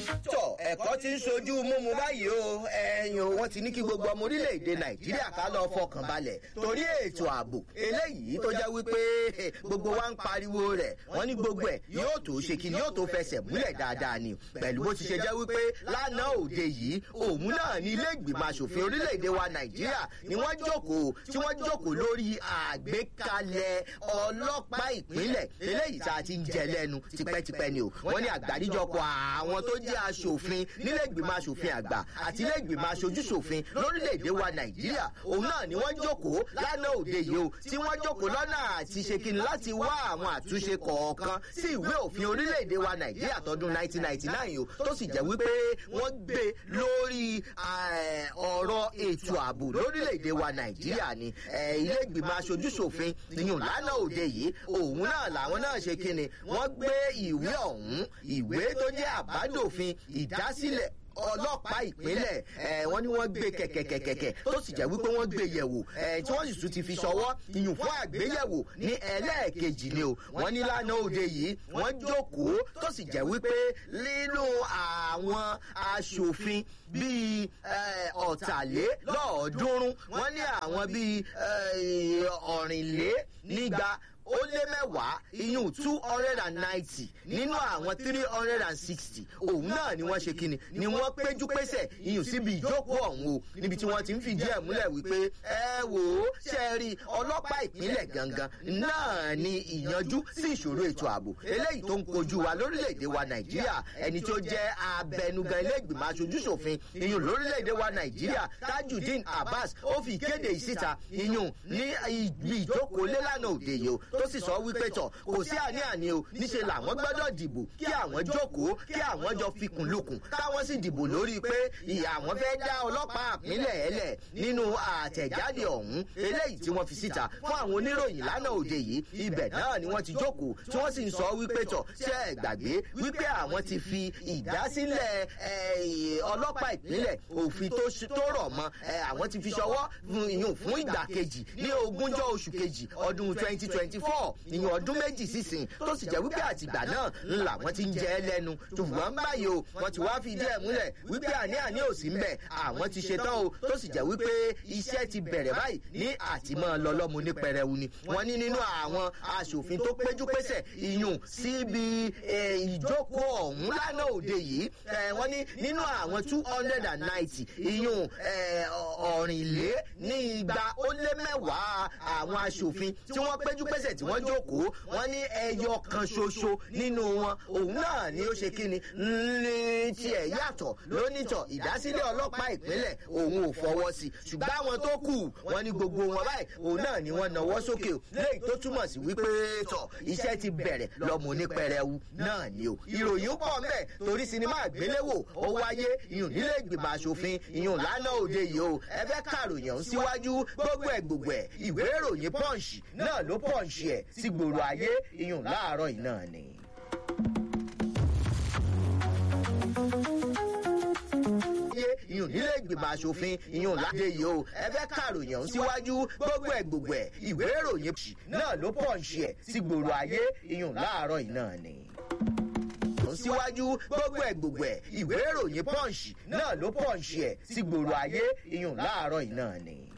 tọ ẹ̀kọ́ ti ń sojú múmu báyìí o ẹ̀yin o wọ́n ti ní kí gbogbo ọmọ orílẹ̀-èdè nàìjíríà ká lọ fọkàn balẹ̀ torí ètò ààbò eléyìí tó jẹ́ wípé gbogbo wa ń pariwo rẹ̀ wọ́n ní gbogbo ẹ̀ yóò tó ṣe kí ni yóò tó fẹsẹ̀ múlẹ̀ dáadáa ni pẹ̀lú bó ti ṣe jẹ́ wípé lánàá òde yìí òun náà ní ilé ìgbìmọ̀ asòfin orílẹ̀-èdè wa nàìjíríà ni wọ́n jókòó tí wọ́n jókòó lórí àgbékalẹ̀ ọlọ́pàá ìpínlẹ̀ eléyìí tá a ti ń jẹ lẹ́nu tipẹ́tipẹ́ ni o wọ́n ní àgbáríjọpọ̀ àwọn tó jẹ́ aṣòfin nílé ìgbìmọ̀ aṣòfin àgbà àti ilé ìgbìmọ̀ aṣojúṣòfin lórílẹ̀‐èdè wa nàìjíríà òun náà ni wọ́n jókòó lánàá òde yìí o tí wọ́n jókòó lọ́nà àti ṣe kí ni láti wá àwọn àtúnṣe kọ̀ọ̀kan sí ìwé òfin orílẹ̀‐èdè wa nàìjíríà tọdún 1999 o tó sì jẹ́ wípé wọ́n gbé lórí ọ̀rọ̀ ètò ààbò lórílẹ̀‐èdè wa nàìjíríà ni ilé ìgbìmọ̀ aṣojúṣòfin ìyún lánàá òde yìí òun náà làwọn náà ṣe kí ni wọ́n gbé ìwé ọ̀hún ìwé tó jẹ́ àbádòfin ìdásílẹ̀ ọlọ́pàá ìpínlẹ̀ wọ́n ní wọ́n gbé kẹ̀kẹ̀kẹ̀kẹ̀ tó sì jẹ́ wípé wọ́n gbé yẹ̀wò tí wọ́n sì tún ti fi ṣọwọ́ ìyùn fún àgbéyẹ̀wò ní ẹlẹ́ẹ̀kejì ni o wọ́n ní lánàá òde yìí wọ́n jókòó tó sì jẹ́ wípé nínú àwọn aṣòfin bíi ọ̀tàlélọ́ọ̀ọ́dúnrún wọ́n ní àwọn bíi ọ̀rìnlé nígba ó lé mẹ́wàá iyún two hundred and ninety nínú àwọn three hundred and sixty òun náà ni wọ́n ṣe kíni ni wọ́n péjú pésẹ̀ iyún síbi ìjókòó ọ̀hún o níbi tí wọ́n ti ń fìdí ẹ̀ múlẹ̀ wípé ẹ wò ó ṣe rí ọlọ́pàá ìpínlẹ̀ gangan náà ni ìyanjú sí ìṣòro ètò ààbò eléyìí tó ń kojú wa lórílẹ̀‐èdè wa nàìjíríà ẹni tó jẹ́ abẹnugan ilé ìgbìmọ̀ aṣojúṣòfin iyún lórílẹ̀‐èdè wa nàìjíríà tajudeen abbas ó fi ìkéde ìsíta iyún ní ibi ìjókòó lélànà òde yìí o tó sì sọ wípé tọ kò sí àní-àní o níṣe làwọn gbọdọ dìbò kí àwọn jókòó kí àwọn jọ fikùn lukùn káwọn sì dìbò lórí pé ìyá àwọn fẹ́ dá ọlọ́pàá àpínlẹ̀ ẹlẹ̀ nínú àtẹ̀jáde ọ̀hún eléyìí tí wọ́n fi síta fún àwọn oníròyìn lánàá òde yìí ibẹ̀ náà ni wọ́n ti jókòó tí wọ́n sì ń sọ wípé tọ̀ ṣé ẹ gbàgbé wípé àwọn ti fi ìdásílẹ̀ ọlọ́pàá ìpínlẹ̀ òfin tó rọ̀ mọ́ àwọn ti fi ṣọwọ́ fún ìgbà kejì ní ogúnjọ́ oṣù kejì ọdún twenty twenty four ìyẹn ọdún méjì sísìn tó sì jẹ́ wípé àtìgbà náà ńlá wọ́n ti ń jẹ́ lẹ́nu ṣùgbọ́n báyìí o wọ́n ti wá fi díẹ̀ múlẹ̀ wípé àní àní ò sí mbẹ̀ àwọn ti ṣetán o tó sì jẹ́ wípé iṣẹ́ ti bẹ̀rẹ̀ báyìí ní àtìmọ́ lọ́lọ́mu ní pẹrẹwu ni wọ́n ní nínú àwọn aṣòfin tó péjú pésẹ̀ ìyún síbi ìjókòó ọ̀hún lánàá òde yìí wọ́n ní nínú àwọn two hundred and ninety ìyún ọ̀rìnlé ní igba ó lé mẹ́wàá àwọn aṣòfin tí wọ́n péjú pésẹ̀ tí wọ́n jókòó wọ́n ní ẹyọ kan ṣoṣo nínú wọn òun náà ni ó ṣe kíni ní tiẹ̀ yàtọ̀ lónìtọ̀ ìdásílẹ̀ ọlọ́pàá ìpínlẹ̀ òun ò fọwọ́ sí ṣùgbọ́n àwọn tó kù wọ́n ní gbogbo wọn báyìí òun náà ni wọ́n nawọ́ sókè o léyìí tó túmọ̀ sí wípé tọ̀ iṣẹ́ ti bẹ̀rẹ̀ lọ́mọ onípẹrẹwu náà ni o ìròyìn pọ̀ mẹ́ torí sinimá àgbéléwò ó wáyé ìyún nílé ìgbìmọ̀ asòfin ìyún lánàá òde yìí o ẹ fẹ́ kàròyìn ọ̀hún síwájú gbogbo ẹ̀ gbogbo ẹ̀ ìwé ìròyìn pọ́ǹsì náà ló pọ́ǹsì ẹ̀ sí gbòòrò ayé ìyún láàárọ̀ yìí náà ni. ìyún nílé ìgbìmọ̀ asòfin ìyún ládé yìí o ẹ fẹ́ kàròyìn ọ̀hún síwájú gbogbo ẹ̀ gbogbo ẹ̀ ìwé ìròyìn náà ló pọ́ǹsì ẹ̀ sí gbòòrò ayé ìyún láàárọ̀ yìí náà ni síwájú gbogbo ẹ̀ gbogbo ẹ̀ ìwé ìròyìn pọ́ǹsì náà ló pọ́ǹsì ẹ̀ sí gbòòrò ayé ìyún láàárọ̀ yìí náà ni.